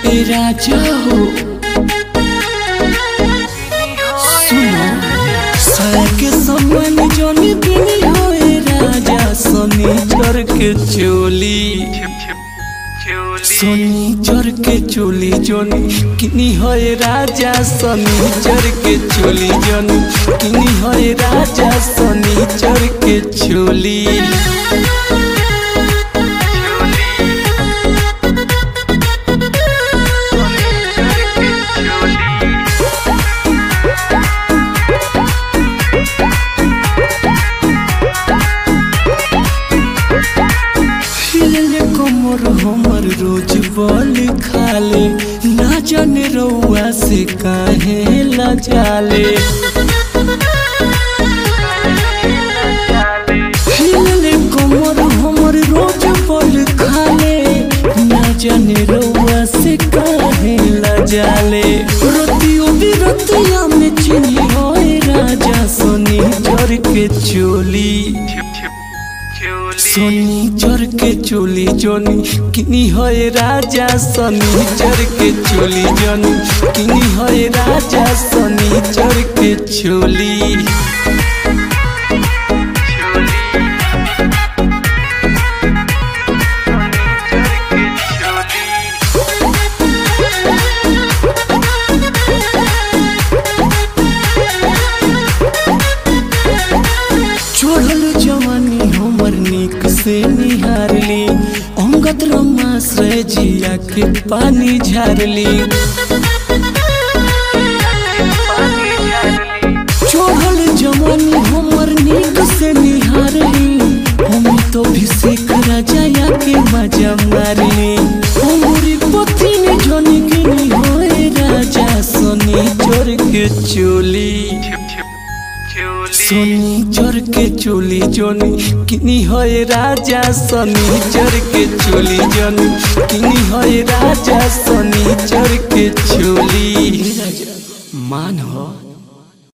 ए राजा हो सुनो साया के समान जोनी दिन हो ए राजा शनिचर के चोली शनिचर के चोली जोनी किनी है राजा शनिचर के चोली जोनी किनी है राजा शनिचर के चोली हिले कमर हमर रोज बल खाले ना जाने रउआ से काहे लजाले हिले कमर हमर रोज बल खाले ना जाने रउआ से काहे लजाले रतियो बिरतिया में चिनी होए राजा सोनी चर के चोली शनिचर के चोली जोनी किनी है राजा शनिचर के चोली जोनी किनी है राजा शनिचर के चोली छोड़ल जवानी हमर निक से निहारली अंगत रमाश्रय जिया के पानी झारली छोड़ल जवानी हमर निक से निहारली हम तो भी सीख राजा के मजा मारली हमरी पति ने जोनी गिनी होए राजा सोनी चोर के चोली शनिचर के चोली जोनी किनी है राजा शनिचर के चोली जोनी किनी है राजा शनिचर के चोली मान हो